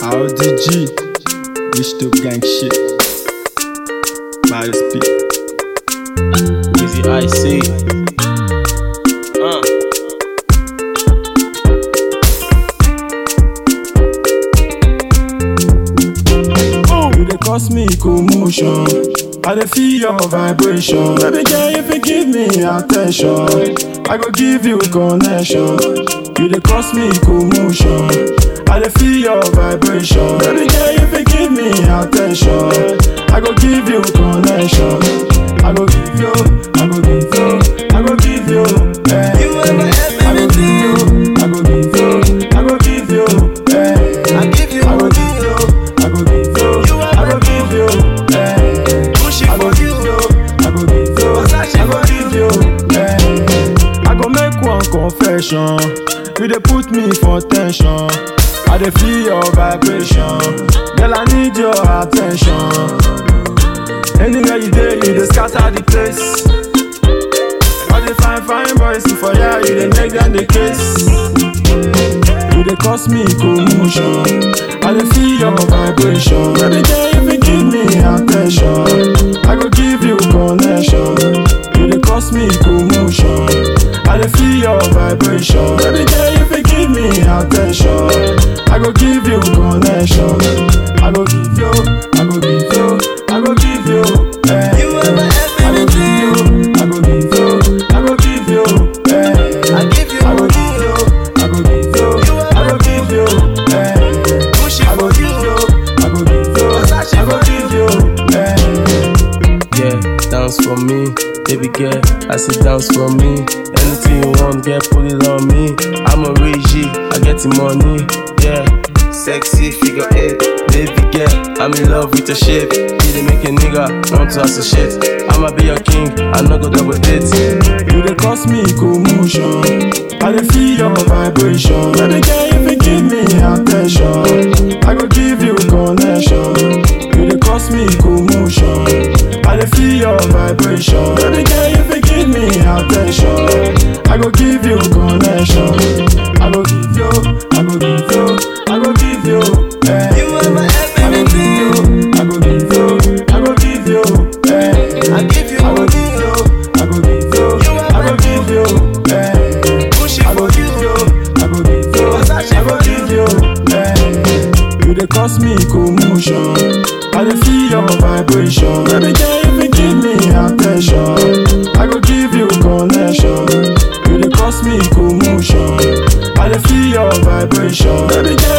RDG, digital gang shit. Miles P. Easy IC. Uh. You dey cause me commotion. I dey feel your vibration. Baby girl, if you give me attention, I go give you connection. You dey cause me commotion. I dey feel your vibration. Baby girl, if you give me attention, I go give you connection. I go give you, I go give you, I go give you. eh. You ever have I go give you, I go give you, I go give you. eh. I give you I go money. give you, I go give you, You are I go give you, eh. Push it I go for give you. you, I go give you, Versace I go for give you, eh. I go make one confession, you dey put me for tension. I dey feel your vibration, girl I need your attention. Anywhere you dey, you dey scatter the place. All the fine fine boys for ya, you dey make them the case. You dey cause me commotion. I dey feel your vibration. Baby girl, if you give me attention, I go give you connection. You dey cause me commotion. I dey feel your vibration. Baby girl, if you give me attention, I go give you connection. I go give you, I go give you, I go give you. eh. You ever have I go give you, I go give you, I go give you. eh. I give you I go money. give you, I go give you, I go give you, eh. Push it I go for give you. you, I go give you, Versace I go for give you, eh. Yeah, dance for me. Baby girl, I say dance for me. Anything you want, girl, put it on me. I'm a G, I get the money. Yeah, sexy figure eight. Baby girl, I'm in love with your shape. You dey make a nigga want to associate. I'ma be your king, I no go double date. You dey cause me commotion. I dey feel your vibration. Baby girl, if you give me attention, I go give you connection. You dey cause me commotion. I dey feel your vibration. Baby girl, if you give me attention, I go give you connection. I go give you, I go give you, I go give you. eh. You ever have I go give you, I go give you, I go give you. eh. I give you I go money. give you, I go give you, I go give you, eh. Push it I go for give you. you, I go give you, Versace I go for give you, eh. You dey cause me commotion, I dey feel your vibration. Baby girl, if you give me attention, I go give you connection. You dey cause me commotion, I dey feel your vibration. Baby girl,